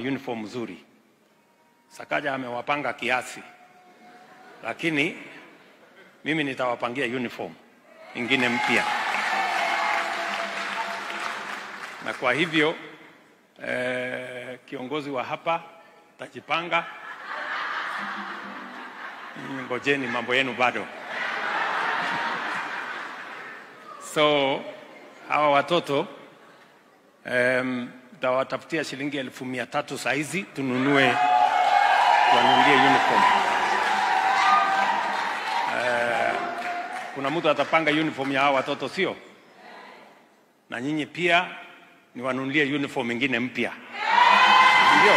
uniform nzuri. Sakaja amewapanga kiasi, lakini mimi nitawapangia uniform ingine mpya, na kwa hivyo eh, kiongozi wa hapa tajipanga. Ngojeni, mambo yenu bado. So hawa watoto um, tawatafutia shilingi elfu mia tatu saa hizi tununue wanunulie uniform. Uh, kuna mtu atapanga uniform ya hawa watoto sio? Na nyinyi pia ni wanunulie uniform ingine mpya, ndio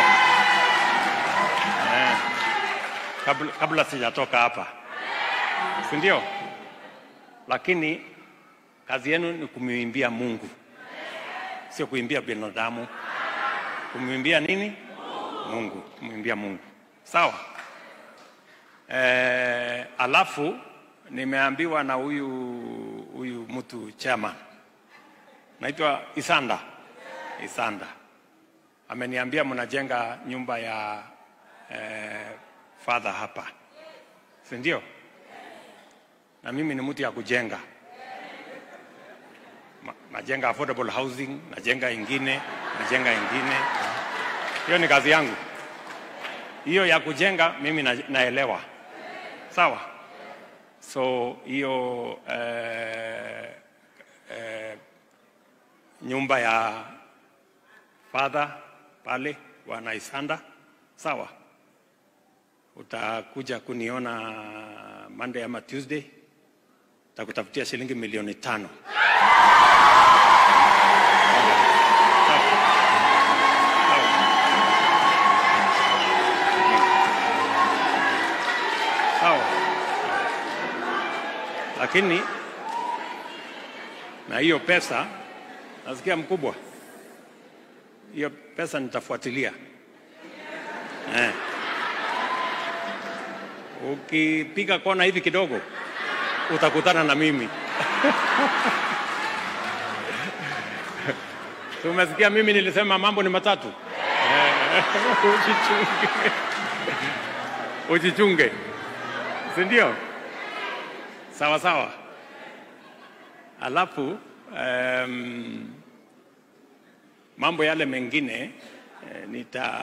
eh, kabla, kabla sijatoka hapa, si ndio? Lakini kazi yenu ni kumwimbia Mungu, sio kuimbia binadamu. Kumwimbia nini? Mungu, kumwimbia Mungu. Sawa. Eh, alafu nimeambiwa na huyu huyu mtu chama naitwa Isanda. Isanda ameniambia mnajenga nyumba ya eh, father hapa, si ndio? Na mimi ni mtu ya kujenga Ma- najenga affordable housing, najenga ingine, najenga ingine. Hiyo ni kazi yangu. Hiyo ya kujenga mimi na, naelewa. Sawa. So hiyo eh, eh, nyumba ya father pale wana Isanda, sawa. Utakuja kuniona Monday ama Tuesday, takutafutia shilingi milioni tano. Sawa. Lakini na hiyo pesa nasikia mkubwa, hiyo pesa nitafuatilia eh. Ukipiga kona hivi kidogo utakutana na mimi Si umesikia mimi nilisema mambo ni matatu eh, ujichunge ujichunge, si ndio? Sawa sawa. Alafu um, mambo yale mengine eh, nita